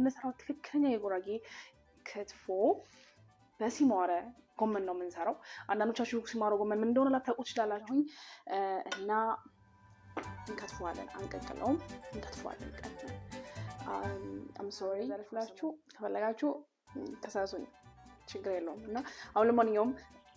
የምንሰራው ትክክለኛ የጉራጌ ክትፎ በሲማረ ጎመን ነው የምንሰራው። አንዳንዶቻችሁ ሲማረ ጎመን ምን እንደሆነ ላታውቁ ትችላላችሁኝ እና እንከትፈዋለን። አንቀቅለውም፣ እንከትፈዋለን። ቀጥለን አምሶሪ ዘርፍላችሁ ከፈለጋችሁ ተሳሱኝ፣ ችግር የለውም እና አሁን ለማንኛውም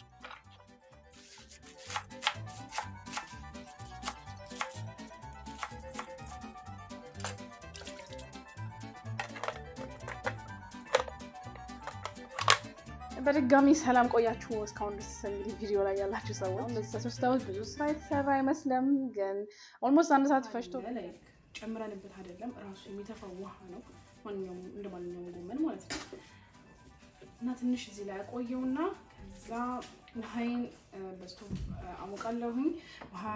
በድጋሚ ሰላም ቆያችሁ። እስካሁን ድረስ እንግዲህ ቪዲዮ ላይ ያላችሁ ሰዎች ሶስት ዓመት ብዙ ስራ የተሰራ አይመስልም፣ ግን ኦልሞስት አንድ ሰዓት ፈጅቶ ጨምረንበት አይደለም ራሱ የሚተፋው ውሃ ነው። ማንኛውም እንደ ማንኛውም ጎመን ማለት ነው እና ትንሽ እዚህ ላይ ያቆየውና ከዛ ውሃይን በስቶቭ አሞቃለሁኝ ውሃ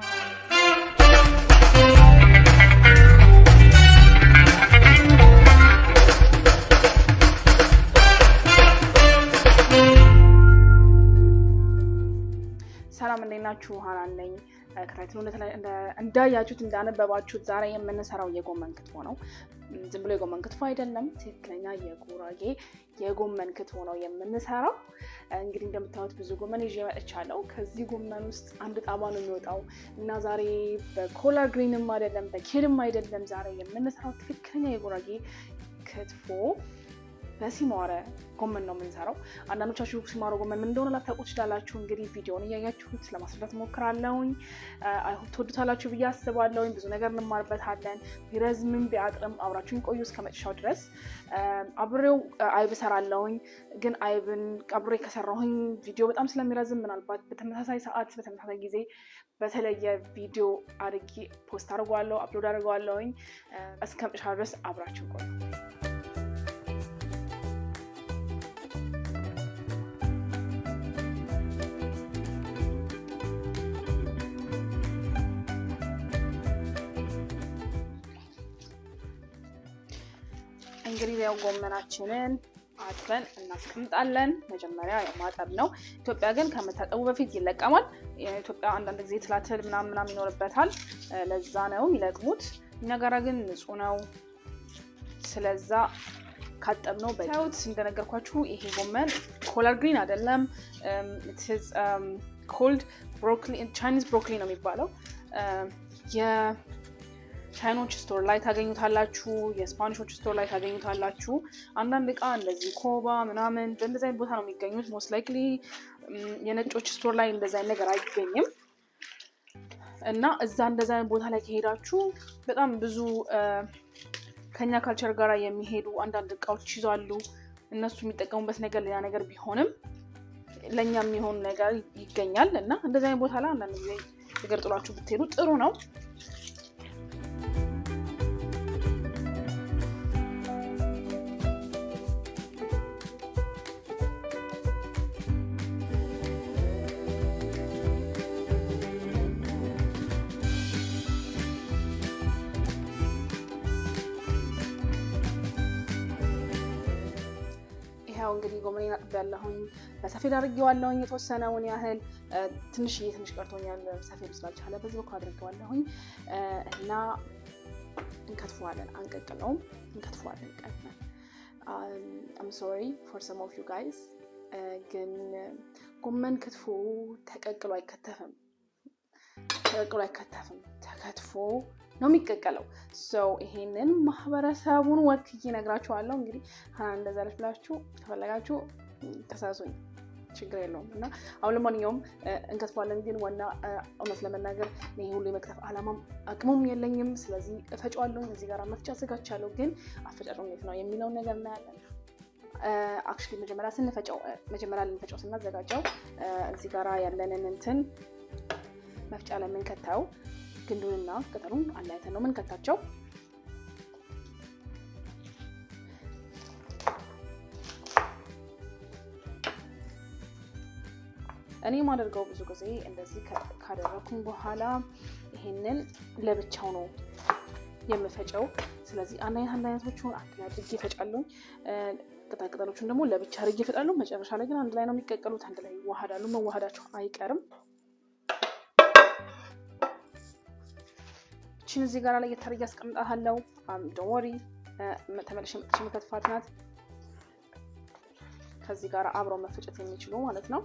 ሰላም እንዴት ናችሁ? ሀናን ነኝ። ከታይትሉ እንዳያችሁት እንዳነበባችሁት ዛሬ የምንሰራው የጎመን ክትፎ ነው። ዝም ብሎ የጎመን ክትፎ አይደለም፣ ትክክለኛ የጉራጌ የጎመን ክትፎ ነው የምንሰራው። እንግዲህ እንደምታዩት ብዙ ጎመን ይዤ መጥቻለሁ። ከዚህ ጎመን ውስጥ አንድ ጣባ ነው የሚወጣው እና ዛሬ በኮላር ግሪንም አይደለም በኬድም አይደለም። ዛሬ የምንሰራው ትክክለኛ የጉራጌ ክትፎ በሲማረ ጎመን ነው የምንሰራው። አንዳንዶቻችሁ ሲማረ ጎመን ምን እንደሆነ ላታውቁ ትችላላችሁ። እንግዲህ ቪዲዮውን እያያችሁት ለማስረዳት ሞክራለሁኝ። አይሆን ትወዱታላችሁ ብዬ አስባለሁኝ። ብዙ ነገር እንማርበታለን። ቢረዝምም ቢያጥርም አብራችሁን ቆዩ እስከ መጨረሻው ድረስ። አብሬው አይብ እሰራለሁኝ፣ ግን አይብን አብሬ ከሰራሁኝ ቪዲዮ በጣም ስለሚረዝም ምናልባት በተመሳሳይ ሰዓት በተመሳሳይ ጊዜ በተለየ ቪዲዮ አድርጌ ፖስት አድርገዋለሁ፣ አፕሎድ አድርገዋለሁኝ። እስከ መጨረሻው ድረስ አብራችሁን ቆዩ። እንግዲህ ያው ጎመናችንን አጥበን እናስቀምጣለን። መጀመሪያ ማጠብ ነው። ኢትዮጵያ ግን ከመታጠቡ በፊት ይለቀማል። ኢትዮጵያ አንዳንድ ጊዜ ትላትል ምናምን ምናምን ይኖርበታል። ለዛ ነው የሚለቅሙት። እኛ ጋራ ግን ንጹህ ነው። ስለዛ ካጠብነው በታዩት እንደነገርኳችሁ ይሄ ጎመን ኮለር ግሪን አይደለም። ኮልድ ቻይኒዝ ብሮኮሊ ነው የሚባለው። ቻይኖች ስቶር ላይ ታገኙታላችሁ። የስፓኒሾች ስቶር ላይ ታገኙታላችሁ። አንዳንድ እቃ እንደዚህ ኮባ ምናምን በእንደዚ አይነት ቦታ ነው የሚገኙት። ሞስት ላይክሊ የነጮች ስቶር ላይ እንደዚ አይነት ነገር አይገኝም እና እዛ እንደዚ አይነት ቦታ ላይ ከሄዳችሁ በጣም ብዙ ከኛ ካልቸር ጋር የሚሄዱ አንዳንድ እቃዎች ይዟሉ። እነሱ የሚጠቀሙበት ነገር ሌላ ነገር ቢሆንም ለእኛ የሚሆን ነገር ይገኛል እና እንደዚ አይነት ቦታ ላይ አንዳንድ ጊዜ ነገር ጥሏችሁ ብትሄዱ ጥሩ ነው። ያው እንግዲህ ጎመኔን አጥቤያለሁኝ በሰፌድ አድርጌዋለሁኝ የተወሰነውን ያህል ትንሽዬ ትንሽ ቀርቶኛል ሰፌድ ስላልቻለ በዚህ በኩል አድርጌዋለሁኝ እና እንከትፈዋለን አንቀቅለውም እንከትፈዋለን ቀጥለን አም ሶሪ ፎር ሰም ኦፍ ዩ ጋይዝ ግን ጎመን ክትፎ ተቀቅሎ አይከተፍም ተቀቅሎ አይከተፍም ተከትፎ ነው የሚቀቀለው። ሰው ይሄንን ማህበረሰቡን ወክዬ እነግራችኋለሁ። እንግዲህ ሀና እንደዛ ለች ብላችሁ ከፈለጋችሁ ተሳሱኝ፣ ችግር የለውም እና አሁን ለማንኛውም እንከትፏለን። ግን ዋና እውነት ለመናገር ይሄ ሁሉ የመክተፍ አላማም አቅሙም የለኝም። ስለዚህ እፈጫዋለሁ። እዚህ ጋር መፍጫ አዘጋጅቻለሁ። ግን አፈጫጭ እንዴት ነው የሚለውን ነገር እናያለን። አክቹዋሊ መጀመሪያ ስንፈጨው መጀመሪያ ልንፈጨው ስናዘጋጀው እዚህ ጋራ ያለንን እንትን መፍጫ ላይ የምንከታው ግንዱንና ቅጠሉን አላይተን ነው የምንከታቸው። እኔ የማደርገው ብዙ ጊዜ እንደዚህ ካደረኩኝ በኋላ ይሄንን ለብቻው ነው የምፈጨው። ስለዚህ አንድ አይነት አንድ አይነቶቹን አንድ ላይ አድርጌ እፈጫለሁ። ቅጠል ቅጠሎቹን ደግሞ ለብቻ አድርጌ እፈጫለሁ። መጨረሻ ላይ ግን አንድ ላይ ነው የሚቀቀሉት፣ አንድ ላይ ይዋሃዳሉ። መዋሃዳቸው አይቀርም። እችን እዚህ ጋር ላይ የታርያ አስቀምጣታለሁ። ዶንት ወሪ ተመልሼ መጥቼ መከትፋት ናት። ከዚህ ጋር አብረው መፈጨት የሚችሉ ማለት ነው።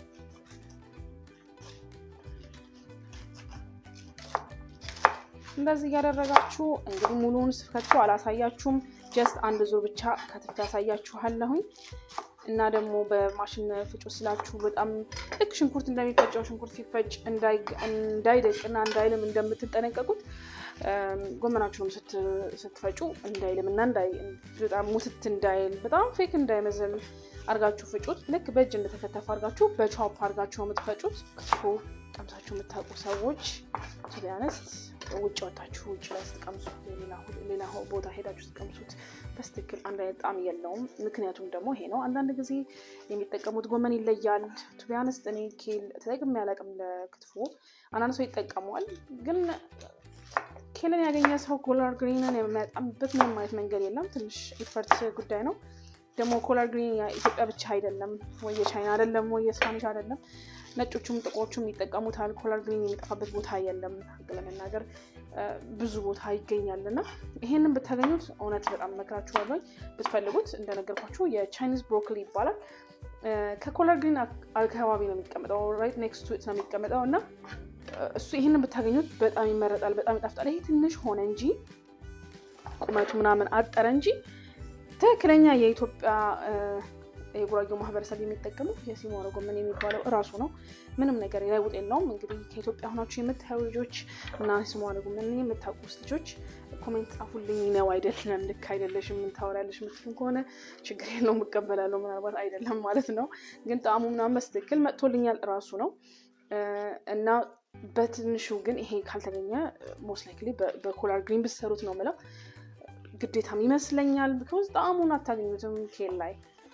እንደዚህ እያደረጋችሁ እንግዲህ ሙሉውን ስከትፎ አላሳያችሁም። ጀስት አንድ ዙር ብቻ ከትፍ ያሳያችኋለሁኝ እና ደግሞ በማሽን ፍጩ ስላችሁ በጣም ልክ ሽንኩርት እንደሚፈጨው ሽንኩርት ሲፈጭ እንዳይደቅና እንዳይልም እንደምትጠነቀቁት ጎመናችሁንም ስትፈጩ እንዳይልም እና በጣም ሙትት እንዳይል በጣም ፌክ እንዳይመዘል አርጋችሁ ፍጩት። ልክ በእጅ እንደተከተፈ አርጋችሁ በቻፕ አርጋችሁ የምትፈጩት ክትፎ ቀምሳችሁ የምታውቁ ሰዎች ቱቢያነስት ውጭ ወጣችሁ ውጭ ላይ ስትቀምሱት ሌላ ቦታ ሄዳችሁ ስትቀምሱት በስትክክል አንድ አይነት ጣዕም የለውም። ምክንያቱም ደግሞ ይሄ ነው። አንዳንድ ጊዜ የሚጠቀሙት ጎመን ይለያል። ቱቢያነስት እኔ ኬል ተጠቅሜ አላውቅም ለክትፎ። አንዳንድ ሰው ይጠቀመዋል፣ ግን ኬልን ያገኘ ሰው ኮላር ግሪንን የሚያጣምበት ምንም አይነት መንገድ የለም። ትንሽ ኢፈርት ጉዳይ ነው። ደግሞ ኮላር ግሪን ኢትዮጵያ ብቻ አይደለም ወይ የቻይና አይደለም ወይ የስፓኒሽ አይደለም ነጮቹም ጥቁሮቹም ይጠቀሙታል። ኮላር ግሪን የሚጠፋበት ቦታ የለም። ህግ ለመናገር ብዙ ቦታ ይገኛል እና ይሄንን ብታገኙት እውነት በጣም መክራችኋለሁ። ብትፈልጉት እንደነገርኳችሁ የቻይኒዝ ብሮኮሊ ይባላል። ከኮላር ግሪን አካባቢ ነው የሚቀመጠው፣ ራይት ኔክስት ቱ ነው የሚቀመጠው እና እሱ ይህንን ብታገኙት በጣም ይመረጣል፣ በጣም ይጣፍጣል። ይሄ ትንሽ ሆነ እንጂ ቁመቱ ምናምን አጠረ እንጂ ትክክለኛ የኢትዮጵያ የጉራጌው ማህበረሰብ የሚጠቀመው የሲሞረ ጎመን የሚባለው እራሱ ነው። ምንም ነገር ለውጥ የለውም። እንግዲህ ከኢትዮጵያ ሆናችሁ የምታዩ ልጆች እና ሲሞረ ጎመን የምታውቁስ ልጆች ኮሜንት ጻፉልኝ። ነው አይደለም፣ ልክ አይደለሽም፣ ምን ታወሪያለሽ የምትሉም ከሆነ ችግር የለውም እቀበላለሁ። ምናልባት አይደለም ማለት ነው፣ ግን ጣዕሙ ምናምን በስትክክል መጥቶልኛል እራሱ ነው እና በትንሹ ግን ይሄ ካልተገኘ ሞስት ላይክሊ በኮላር ግሪን ብትሰሩት ነው ምለው ግዴታም ይመስለኛል። ቢኮዝ ጣዕሙን አታገኙትም ኬል ላይ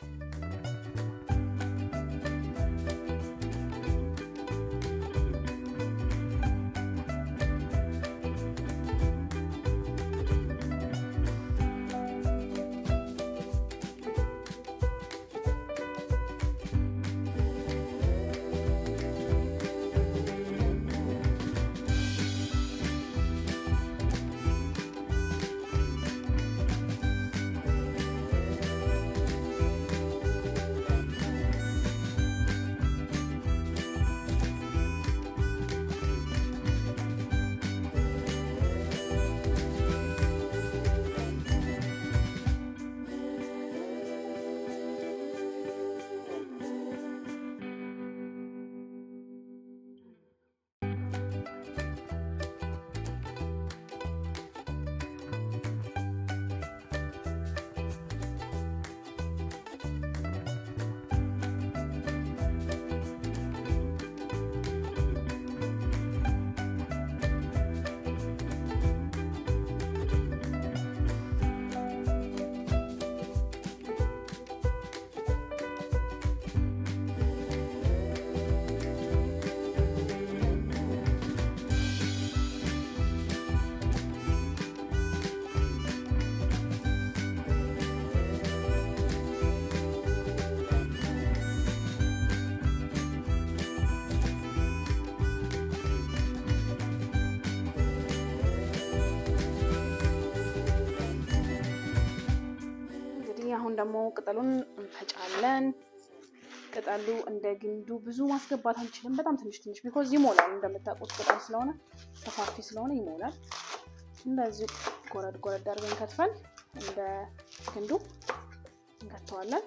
አሁን ደግሞ ቅጠሉን እንፈጫለን። ቅጠሉ እንደ ግንዱ ብዙ ማስገባት አንችልም። በጣም ትንሽ ትንሽ ቢኮዝ ይሞላል። እንደምታውቁት ቅጠል ስለሆነ ሰፋፊ ስለሆነ ይሞላል። እንደዚህ ጎረድ ጎረድ አድርገን ከትፈን እንደ ግንዱ እንከተዋለን።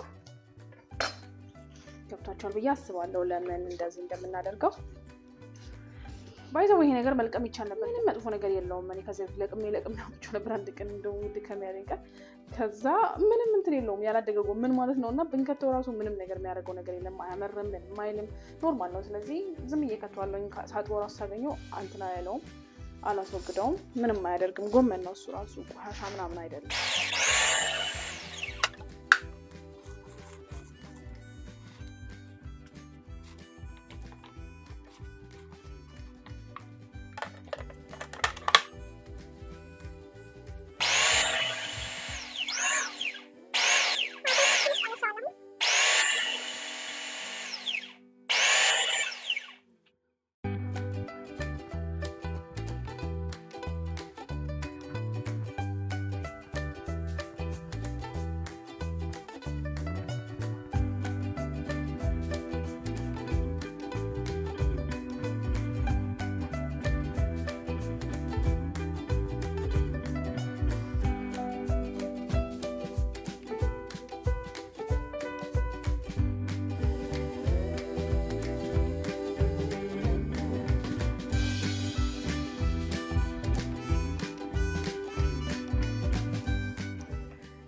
ገብቷቸዋል ብዬ አስባለሁ ለምን እንደዚህ እንደምናደርገው። ባይዘው ይሄ ነገር መልቀም ይቻል ነበር፣ ግን መጥፎ ነገር የለውም። እኔ ከዚህ በፊት ለቅሜ ለቅሜ አውጥቼ ነበር አንድ ቀን እንደው ድከም ያለኝ ቀን። ከዛ ምንም እንትን የለውም ያላደገ ጎመን ማለት ነው። እና ብንከተው ራሱ ምንም ነገር የሚያደርገው ነገር የለም። አያመርም፣ ምንም አይልም፣ ኖርማል ነው። ስለዚህ ዝም እየከተዋለኝ ሳጥቦ ራሱ ሳገኘው አንትና ያለውም አላስወግደውም፣ ምንም አያደርግም። ጎመን ነው እሱ ራሱ ቆሻሻ ምናምን አይደለም።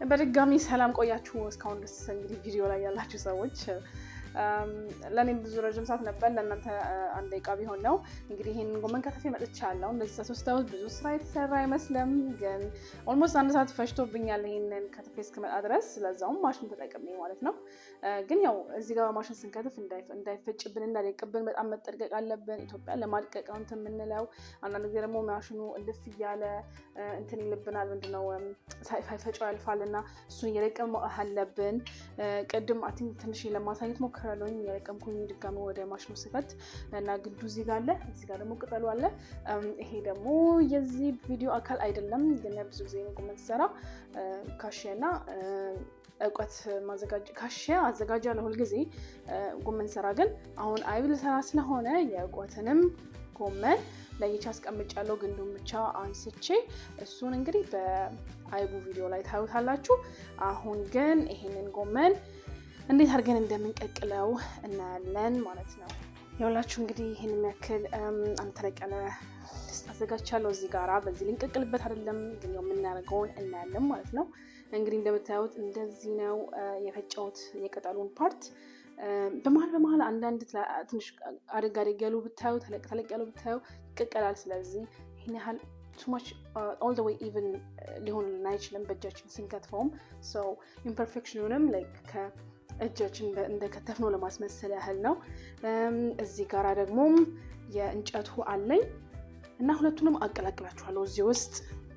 በድጋሚ ሰላም ቆያችሁ። እስካሁን ድረስ እንግዲህ ቪዲዮ ላይ ያላችሁ ሰዎች ለእኔም ብዙ ረዥም ሰዓት ነበር፣ ለእናንተ አንድ ደቂቃ ቢሆን ነው። እንግዲህ ይህንን ጎመን ከትፌ መጥቻለሁ። እንደዚህ ተሶስታውት ብዙ ስራ የተሰራ አይመስልም፣ ግን ኦልሞስት አንድ ሰዓት ፈጅቶብኛል ይህንን ከትፌ እስክመጣ ድረስ፣ ለዛውም ማሽን ተጠቅሜ ማለት ነው። ግን ያው እዚህ ጋር ማሽን ስንከትፍ እንዳይፈጭብን እንዳይደቅብን በጣም መጠንቀቅ አለብን። ኢትዮጵያ ለማድቀቅ ነው እንትን የምንለው። አንዳንድ ጊዜ ደግሞ ማሽኑ እልፍ እያለ እንትን ይልብናል፣ ምንድነው ሳይፈጨው ያልፋል እና እሱን እየለቀም አለብን። ቅድም አይ ቲንክ ትንሽ ለማሳየት ሞክራለሁኝ የለቀምኩኝ ድጋሚ ወደ ማሽኑ ስከት እና ግንዱ እዚህ ጋር አለ፣ እዚህ ጋር ደግሞ ቅጠሉ አለ። ይሄ ደግሞ የዚህ ቪዲዮ አካል አይደለም፣ ግን ብዙ ጊዜ ጎመን ስሰራ ካሽያና እውቀት ማዘጋጅ ካሽያ አዘጋጃለሁ ሁልጊዜ። ጎመን ስራ ግን አሁን አይብ ልሰራ ስለሆነ የእውቀትንም ጎመን ለይቻ አስቀምጫለሁ። ግንዱን ብቻ አንስቼ እሱን እንግዲህ በአይቡ ቪዲዮ ላይ ታዩታላችሁ። አሁን ግን ይሄንን ጎመን እንዴት አድርገን እንደምንቀቅለው እናያለን ማለት ነው። የሁላችሁ እንግዲህ ይህን የሚያክል አንድ ተለቅ ያለ ድስት አዘጋጅቻለሁ እዚህ ጋራ። በዚህ ልንቀቅልበት አይደለም ግን የምናደርገውን እናያለን ማለት ነው። እንግዲህ እንደምታዩት እንደዚህ ነው የፈጨሁት የቅጠሉን ፓርት በመሀል በመሀል አንዳንድ ትንሽ አደግ አደግ ያሉ ብታዩ ተለቅ ተለቅ ያሉ ብታዩ ይቀቀላል። ስለዚህ ይህን ያህል ቱማች ኦል ዘ ዌይ ኢቨን ሊሆንልን አይችልም በእጃችን ስንከትፈውም ሰው ኢምፐርፌክሽኑንም ላይክ ከእጃችን እንደከተፍነው ለማስመሰል ያህል ነው። እዚህ ጋራ ደግሞ የእንጨቱ አለኝ እና ሁለቱንም አቀላቅላችኋለሁ እዚህ ውስጥ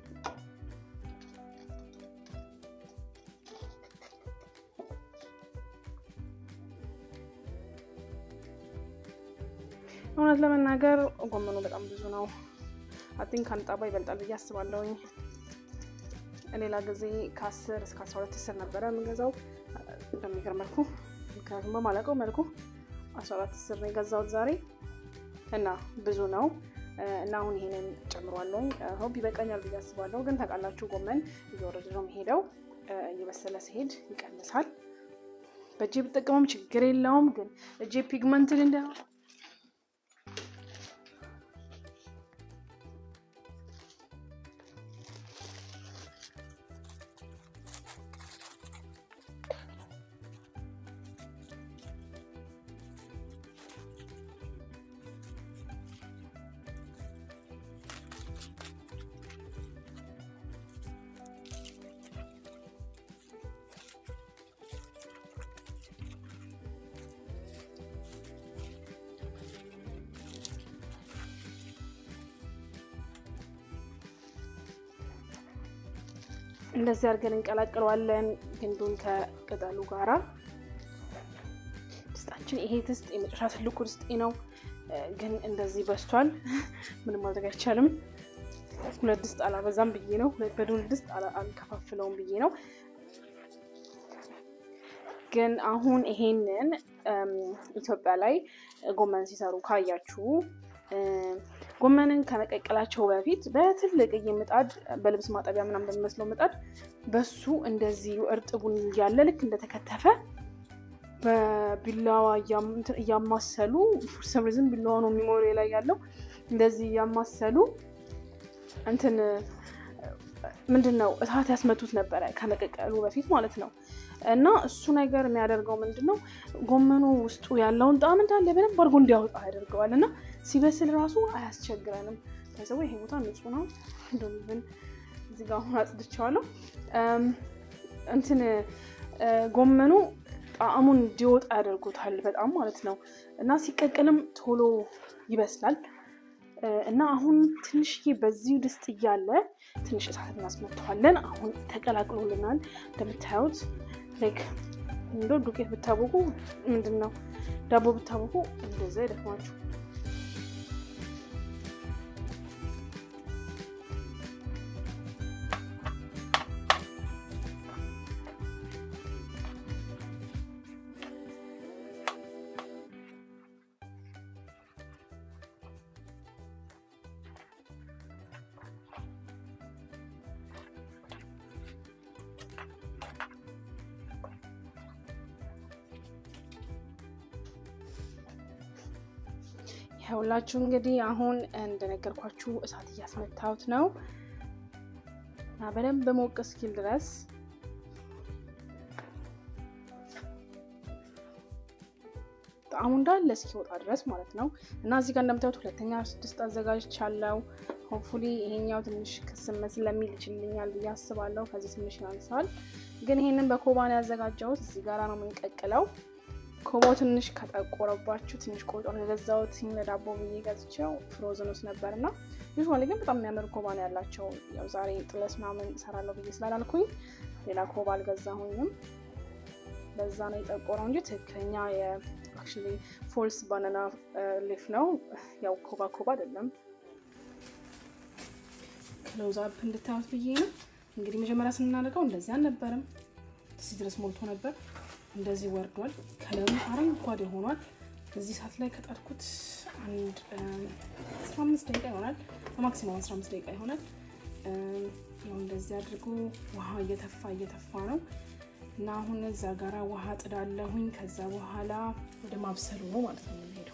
እውነት ለመናገር ጎመኑ በጣም ብዙ ነው። አቲንክ ከአንድ ጣባ ይበልጣል ብዬ አስባለሁኝ። ሌላ ጊዜ ከአስር እስከ አስራ ሁለት ስር ነበረ የምገዛው በሚገርም መልኩ፣ ምክንያቱም በማላውቀው መልኩ አስራ አራት ስር ነው የገዛሁት ዛሬ እና ብዙ ነው እና አሁን ይሄንን ጨምሯለሁኝ። ሆፕ ይበቃኛል ብዬ አስባለሁ። ግን ታውቃላችሁ ጎመን እየወረደ ነው የሚሄደው። እየበሰለ ሲሄድ ይቀንሳል። በእጄ ብጠቀመም ችግር የለውም። ግን እጄ ፒግመንትን እንደ እንደዚህ አድርገን እንቀላቅለዋለን። ግንዱን ከቅጠሉ ጋራ ድስጣችን ይሄ ድስት የመጨረሻ ትልቁ ድስጤ ነው፣ ግን እንደዚህ በስቷል። ምንም ማድረግ አይቻልም። ሁለት ድስት አላበዛም ብዬ ነው፣ ሁለት በዱል ድስት አልከፋፍለውም ብዬ ነው። ግን አሁን ይሄንን ኢትዮጵያ ላይ ጎመን ሲሰሩ ካያችሁ ጎመንን ከመቀቀላቸው በፊት በትልቅዬ ምጣድ በልብስ ማጠቢያ ምናምን በሚመስለው ምጣድ በሱ እንደዚህ እርጥቡን እያለ ልክ እንደተከተፈ በቢላዋ እያማሰሉ ስምርዝም ቢላዋ ነው ሚሞሪ ላይ ያለው እንደዚህ እያማሰሉ እንትን ምንድን ነው እሳት ያስመቱት ነበረ ከመቀቀሉ በፊት ማለት ነው። እና እሱ ነገር የሚያደርገው ምንድን ነው ጎመኑ ውስጡ ያለውን ጣዕም እንዳለ በደንብ አድርጎ እንዲያወጣ ያደርገዋል እና ሲበስል ራሱ አያስቸግረንም። ከዚያ ይሄ ቦታ ንጹህ ነው። እንደምን እዚህ ጋር አሁን አጽድቼዋለሁ። እንትን ጎመኑ ጣዕሙን እንዲወጣ ያደርጉታል በጣም ማለት ነው እና ሲቀቅልም ቶሎ ይበስላል። እና አሁን ትንሽዬ በዚህ ድስት እያለ ትንሽ እሳት እናስመተዋለን። አሁን ተቀላቅሎልናል እንደምታዩት ላይክ እንዶ ዱቄት ብታቦቁ ምንድን ነው ዳቦ ብታቦቁ እንደዛ ይደክማችሁ። ይኸውላችሁ እንግዲህ አሁን እንደነገርኳችሁ እሳት እያስመታሁት ነው እና በደንብ ሞቅ እስኪል ድረስ ጣዕሙ እንዳለ እስኪወጣ ድረስ ማለት ነው። እና እዚህ ጋር እንደምታዩት ሁለተኛ ድስት አዘጋጅቻለሁ። ሆፕፉሊ ይሄኛው ትንሽ ክስም ስለሚል ይችልኛል ብዬ አስባለሁ። ከዚህ ትንሽ ያንሳል፣ ግን ይሄንን በኮባ ነው ያዘጋጀሁት። እዚህ ጋር ነው የምንቀቅለው። ኮባው ትንሽ ከጠቆረባችሁ ትንሽ ቆጮ ነው የገዛሁት ለዳቦ ብዬ ገዝቼው ፍሮዝን ውስጥ ነበር እና ዩዥዋሊ ግን በጣም የሚያምር ኮባ ነው ያላቸው። ያው ዛሬ ጥለስ ምናምን እሰራለሁ ብዬ ስላላልኩኝ ሌላ ኮባ አልገዛሁኝም። በዛ ነው የጠቆረው እንጂ ትክክለኛ የአክቹዋሊ ፎልስ ባናና ሊፍ ነው። ያው ኮባ ኮባ አይደለም። ክሎዝ አፕ እንድታዩት ብዬ ነው። እንግዲህ መጀመሪያ ስናደርገው እንደዚህ አልነበረም። እዚህ ድረስ ሞልቶ ነበር። እንደዚህ ወርዷል። ከለሩ አረንጓዴ ሆኗል። እዚህ ሰዓት ላይ ከጣድኩት አንድ አስራ አምስት ደቂቃ ይሆናል። በማክሲማም አስራ አምስት ደቂቃ ይሆናል። ያው እንደዚህ አድርጎ ውሃ እየተፋ እየተፋ ነው እና አሁን እዛ ጋራ ውሃ ጥዳለሁኝ። ከዛ በኋላ ወደ ማብሰሉ ነው ማለት ነው የምንሄደው።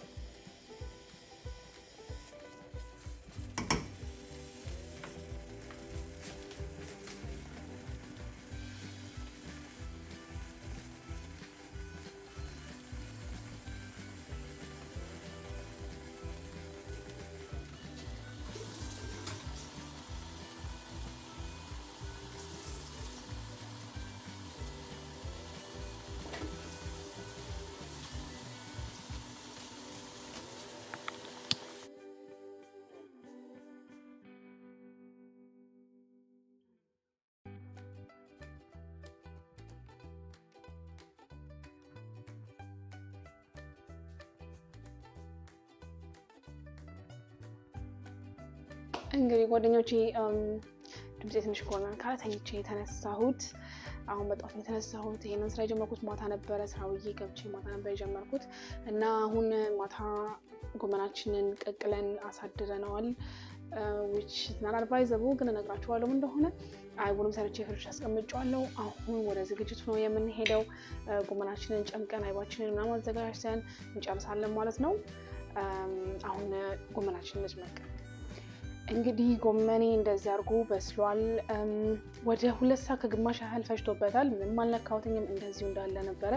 እንግዲህ ጓደኞቼ ድምፄ ትንሽ ከሆነ ካለ ተኝቼ የተነሳሁት አሁን በጠዋት ነው የተነሳሁት። ይሄንን ስራ የጀመርኩት ማታ ነበረ። ስራ ውዬ ገብቼ ማታ ነበር የጀመርኩት እና አሁን ማታ ጎመናችንን ቀቅለን አሳድረነዋል። ዊች ናት አድቫይዘቡ ግን እነግራችኋለሁ እንደሆነ አይቡንም ሰርቼ ፍርሽ አስቀምጫዋለሁ። አሁን ወደ ዝግጅቱ ነው የምንሄደው። ጎመናችንን ጨምቀን አይባችንን ምናምን አዘጋጅተን እንጨርሳለን ማለት ነው። አሁን ጎመናችንን እንጭመቅ። እንግዲህ ጎመኔ እንደዚህ አድርጎ በስሏል። ወደ ሁለት ሰዓት ከግማሽ ያህል ፈጅቶበታል። ምንም አልነካሁትኝም፣ እንደዚሁ እንዳለ ነበረ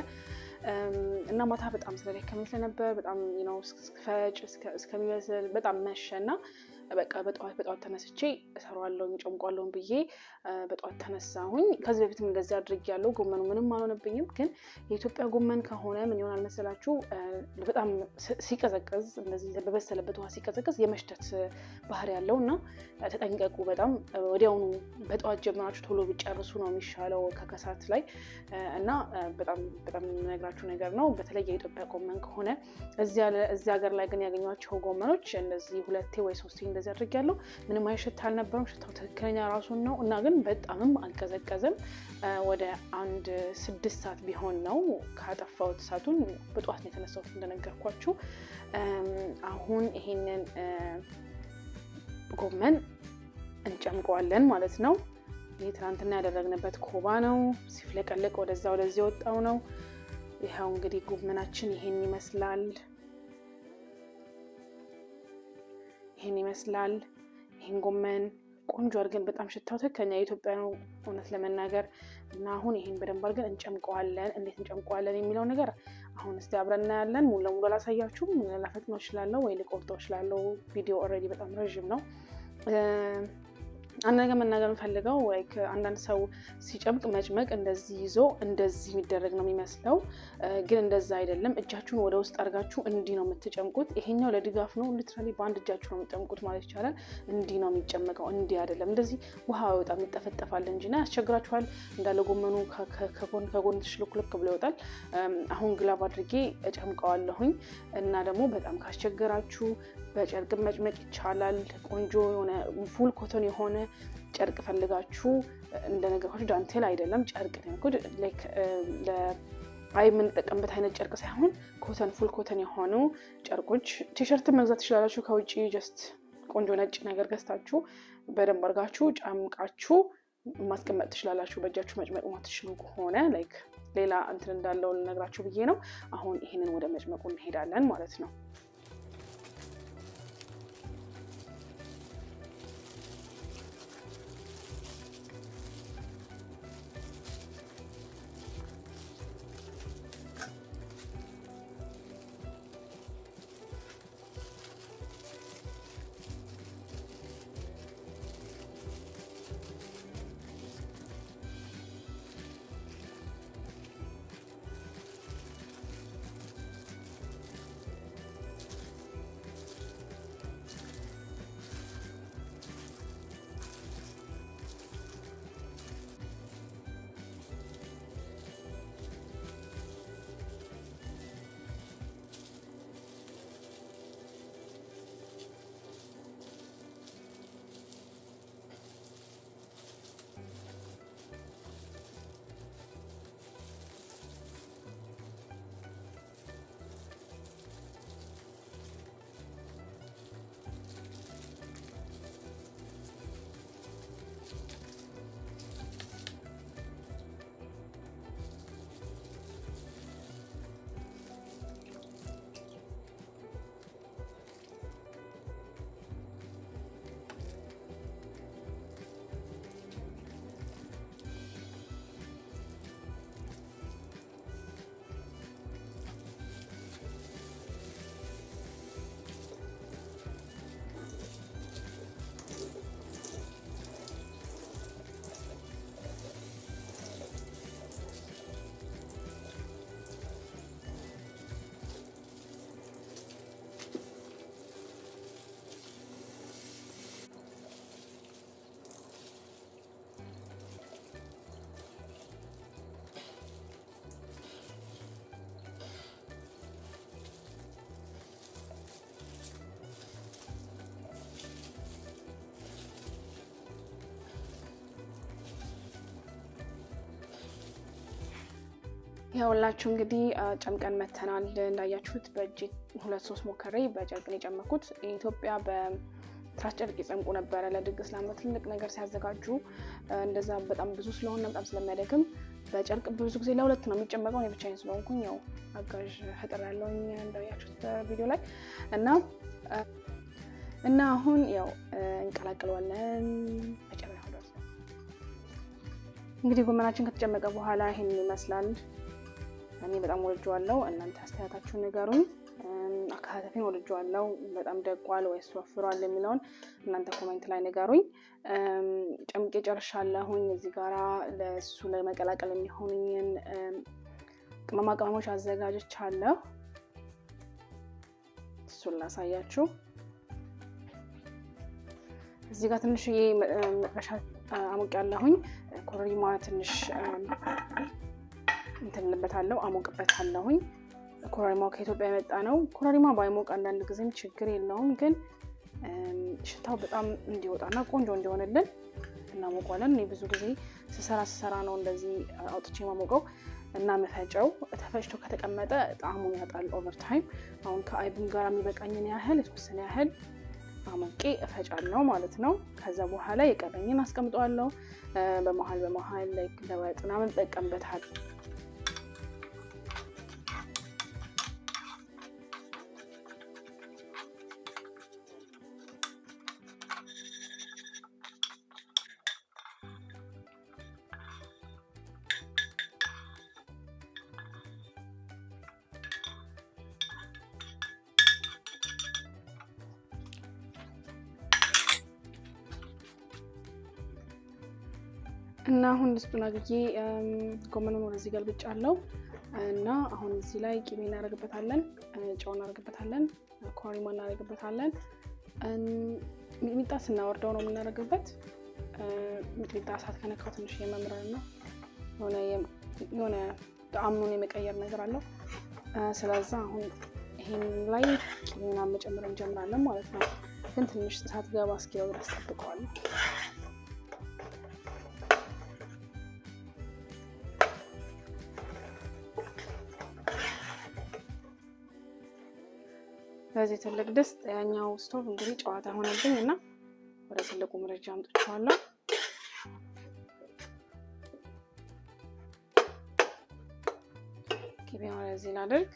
እና ማታ በጣም ስለደከመኝ ስለነበር በጣም ነው እስክፈጭ እስከሚመስል በጣም መሸ እና በቃ በጠዋት በጠዋት ተነስቼ እሰራዋለሁኝ ጨምቋለሁኝ ብዬ በጠዋት ተነሳሁኝ። ከዚህ በፊትም እንደዚህ አድርጌያለሁ። ጎመኑ ምንም አልሆነብኝም። ግን የኢትዮጵያ ጎመን ከሆነ ምን ይሆናል መሰላችሁ? በጣም ሲቀዘቅዝ እንደዚህ በበሰለበት ውሃ ሲቀዘቅዝ የመሽተት ባህሪ ያለው እና ተጠንቀቁ። በጣም ወዲያውኑ በጠዋት ጀምራችሁ ቶሎ ቢጨርሱ ነው የሚሻለው ከከሳት ላይ እና በጣም በጣም የምነግራችሁ ነገር ነው። በተለይ የኢትዮጵያ ጎመን ከሆነ እዚህ ሀገር ላይ ግን ያገኟቸው ጎመኖች እንደዚህ ሁለቴ ወይ ሶስቴ እንደዚህ አድርጌያለሁ። ምንም አይነት ሽታ አልነበረም። ሽታው ትክክለኛ ራሱን ነው እና ግን በጣምም አልቀዘቀዘም። ወደ አንድ ስድስት ሰዓት ቢሆን ነው ካጠፋሁት እሳቱን። በጠዋት ነው የተነሳሁት እንደነገርኳችሁ። አሁን ይሄንን ጎመን እንጨምቀዋለን ማለት ነው። ይህ ትናንትና ያደረግንበት ኮባ ነው። ሲፍለቀለቅ ወደዛ ወደዚህ የወጣው ነው። ይኸው እንግዲህ ጎመናችን ይሄን ይመስላል። ይሄን ይመስላል። ይሄን ጎመን ቆንጆ አድርገን በጣም ሽታው ትክክለኛ የኢትዮጵያ ነው እውነት ለመናገር እና አሁን ይሄን በደንብ አድርገን እንጨምቀዋለን። እንዴት እንጨምቀዋለን የሚለው ነገር አሁን እስቲ አብረን እናያለን። ሙሉ ለሙሉ አላሳያችሁም፣ ላፈጥነው እችላለሁ ወይ ልቆርጠው እችላለሁ። ቪዲዮ ኦልሬዲ በጣም ረዥም ነው። አንድ ነገር መናገር የምፈልገው ወይ አንዳንድ ሰው ሲጨምቅ መጭመቅ እንደዚህ ይዞ እንደዚህ የሚደረግ ነው የሚመስለው፣ ግን እንደዛ አይደለም። እጃችሁን ወደ ውስጥ አድርጋችሁ እንዲህ ነው የምትጨምቁት። ይሄኛው ለድጋፍ ነው። ሊትራሊ በአንድ እጃችሁ ነው የምትጨምቁት ማለት ይቻላል። እንዲህ ነው የሚጨመቀው፣ እንዲህ አይደለም። እንደዚህ ውሃ አይወጣም፣ ይጠፈጠፋል እንጂ እና ያስቸግራችኋል። እንዳለ ጎመኑ ከጎን ከጎን ትሽልኩልክ ብሎ ይወጣል። አሁን ግላብ አድርጌ እጨምቀዋለሁኝ እና ደግሞ በጣም ካስቸገራችሁ በጨርቅ መጭመቅ ይቻላል። ቆንጆ የሆነ ፉል ኮተን የሆነ ጨርቅ ፈልጋችሁ እንደነገርኳችሁ ዳንቴል አይደለም ጨርቅ አይ የምንጠቀምበት አይነት ጨርቅ ሳይሆን ኮተን ፉል ኮተን የሆኑ ጨርቆች ቲሸርትን መግዛት ትችላላችሁ ከውጭ ጀስት ቆንጆ ነጭ ነገር ገዝታችሁ በደንብ አድርጋችሁ ጨምቃችሁ ማስቀመጥ ትችላላችሁ። በእጃችሁ መጭመቅ ማትችሉ ከሆነ ላይክ ሌላ እንትን እንዳለው ልነግራችሁ ብዬ ነው። አሁን ይህንን ወደ መጭመቁ እንሄዳለን ማለት ነው። ያውላችሁ እንግዲህ ጨምቀን መተናል። እንዳያችሁት በእጅ ሁለት ሶስት ሞከሬ በጨርቅ ነው የጨመኩት። ኢትዮጵያ በትራስ ጨርቅ ይጨምቁ ነበረ ለድግስ ለዓመት ትልቅ ነገር ሲያዘጋጁ። እንደዛ በጣም ብዙ ስለሆነ በጣም ስለሚያደግም በጨርቅ ብዙ ጊዜ ለሁለት ነው የሚጨመቀው። እኔ ብቻዬን ስለሆንኩኝ ያው አጋዥ ፈጥር ያለውኝ እንዳያችሁት ቪዲዮ ላይ እና እና አሁን ያው እንቀላቅለዋለን መጨረሻ ድረስ እንግዲህ ጎመናችን ከተጨመቀ በኋላ ይሄን ይመስላል። እኔ በጣም ወድጀዋለሁ። እናንተ አስተያየታችሁን ንገሩኝ። አካታተፊን ወድጀዋለሁ። በጣም ደቋል ወይስ ወፍሯል የሚለውን እናንተ ኮሜንት ላይ ንገሩኝ። ጨምቄ ጨርሻለሁኝ። እዚህ ጋራ ለእሱ ለመቀላቀል የሚሆኑኝን ቅመማ ቅመሞች አዘጋጅቻለሁ። እሱን ላሳያችሁ። እዚህ ጋር ትንሽዬ መጥበሻ አሙቅ ያለሁኝ ኮረሪማ ትንሽ እንትንልበታለሁ አሞቅበታለሁኝ። ኮረሪማው ከኢትዮጵያ የመጣ ነው። ኮረሪማ ባይሞቅ አንዳንድ ጊዜም ችግር የለውም፣ ግን ሽታው በጣም እንዲወጣና ቆንጆ እንዲሆንልን እናሞቋለን። እኔ ብዙ ጊዜ ስሰራ ስሰራ ነው እንደዚህ አውጥቼ ማሞቀው እና መፈጨው ተፈጭቶ ከተቀመጠ ጣዕሙን ያጣል ኦቨር ታይም። አሁን ከአይብም ጋር የሚበቃኝን ያህል የተወሰነ ያህል አሞቄ እፈጫለሁ ማለት ነው። ከዛ በኋላ የቀረኝን አስቀምጠዋለሁ። በመሀል በመሀል ለወጥ ምናምን እጠቀምበታል። እና አሁን ድስቱን አግዬ ጎመኑን ወደዚህ ገልብጫለሁ እና አሁን እዚህ ላይ ቂቤ እናደርግበታለን፣ ጨው እናደርግበታለን፣ ኮሪማ እናደርግበታለን። ሚጥሚጣ ስናወርደው ነው የምናደርግበት። ሚጥሚጣ እሳት ከነካው ትንሽ የመምረር ነው የሆነ ጣዕሙን የመቀየር ነገር አለው። ስለዛ አሁን ይሄን ላይ ቂቤና መጨመር እንጀምራለን ማለት ነው። ግን ትንሽ እሳት ገባ እስኪለው ድረስ ጠብቀዋለሁ። በዚህ ትልቅ ድስት ያኛው ስቶቭ እንግዲህ ጨዋታ ሆነብኝ እና ወደ ትልቁ ምድጃ አምጥቼዋለሁ። ቂቤውን ወደዚህ ላድርግ።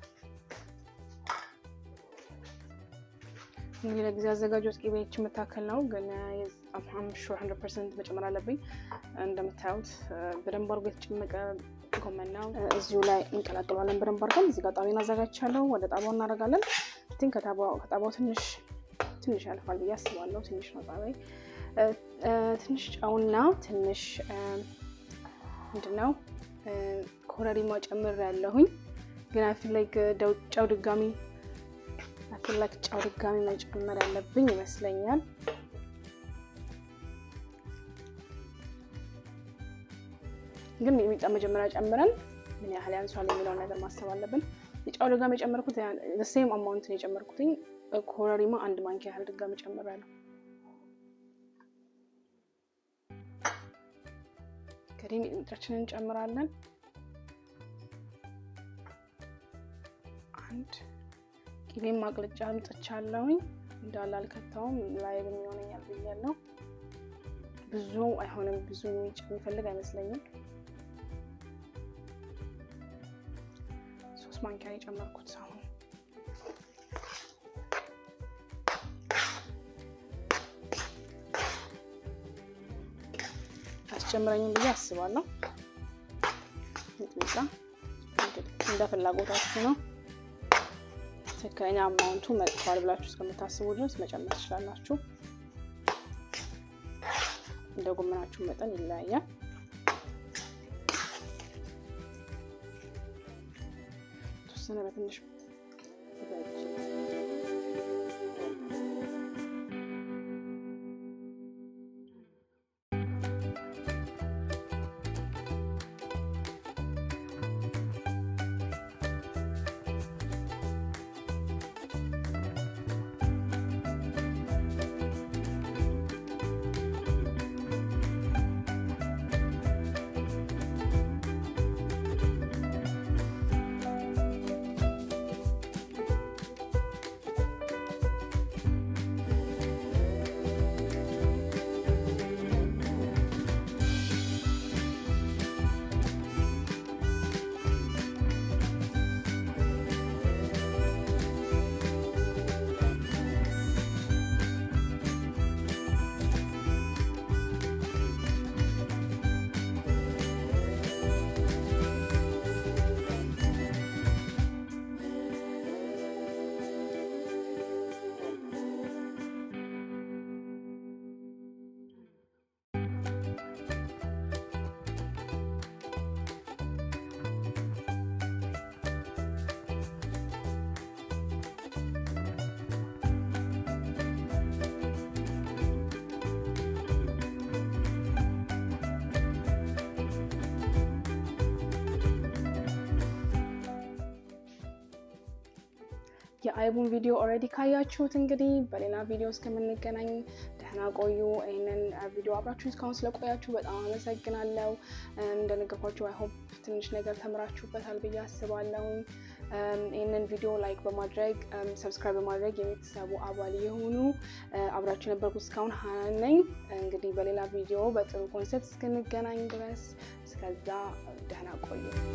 እንግዲህ ለጊዜ ያዘጋጀሁት ቂቤ ይህች የምታክል ነው፣ ግን ሹር ሀንድረድ ፐርሰንት መጨመር አለብኝ። እንደምታዩት በደንብ አድርጎ የተጨመቀ ጎመን ነው። እዚሁ ላይ እንቀላቅለዋለን በደንብ አድርገን። እዚህ ጋር ጣቤን አዘጋጅቻለሁ። ወደ ጣባው እናደርጋለን። ቲንክ ከጣባው ትንሽ ትንሽ ያልፋል ብዬ አስባለሁ። ትንሽ ነው ጣባይ። ትንሽ ጨውና ትንሽ ምንድነው ኮረሪማ ጨምር ያለሁኝ ግን አፊል ላይ ጨው ድጋሚ አፊል ላይ ጨው ድጋሚ መጨመር ያለብኝ ይመስለኛል። ግን ሚጥሚጣ መጀመሪያ ጨምረን ምን ያህል ያንሷል የሚለውን ነገር ማሰብ አለብን። የጨው ድጋሚ የጨመርኩት ሴም አማውንት ነው የጨመርኩትኝ። ኮረሪማ አንድ ማንኪያ ያህል ድጋሚ ጨምራለሁ። እንግዲህ ሚጥሚጣችንን እንጨምራለን። አንድ ቂቤም ማቅለጫ አምጥቻለሁኝ። እንዳለ አልከታውም ላይ የሚሆነኛል ብያለሁ። ብዙ አይሆንም፣ ብዙ የሚፈልግ አይመስለኝም። ሶስት ማንኪያ የጨመርኩት አሁን አስጨምረኝም ብዬ አስባለሁ። ሚጥሚጣ እንደ ፍላጎታችሁ ነው። ትክክለኛ አማውንቱ መጥቷል ብላችሁ እስከምታስቡ ድረስ መጨመር ትችላላችሁ። እንደ ጎመናችሁ መጠን ይለያያል። የተወሰነ በትንሽ የአይቡን ቪዲዮ ኦልሬዲ ካያችሁት እንግዲህ በሌላ ቪዲዮ እስከምንገናኝ ደህና ቆዩ። ይህንን ቪዲዮ አብራችሁ እስካሁን ስለቆያችሁ በጣም አመሰግናለሁ። እንደነገርኳችሁ አይሆፕ ትንሽ ነገር ተምራችሁበታል ብዬ አስባለሁ። ይህንን ቪዲዮ ላይክ በማድረግ ሰብስክራይብ በማድረግ የቤተሰቡ አባል የሆኑ አብራችሁ የነበርኩት እስካሁን ሀናን ነኝ። እንግዲህ በሌላ ቪዲዮ በጥሩ ኮንሰፕት እስክንገናኝ ድረስ እስከዛ ደህና ቆዩ።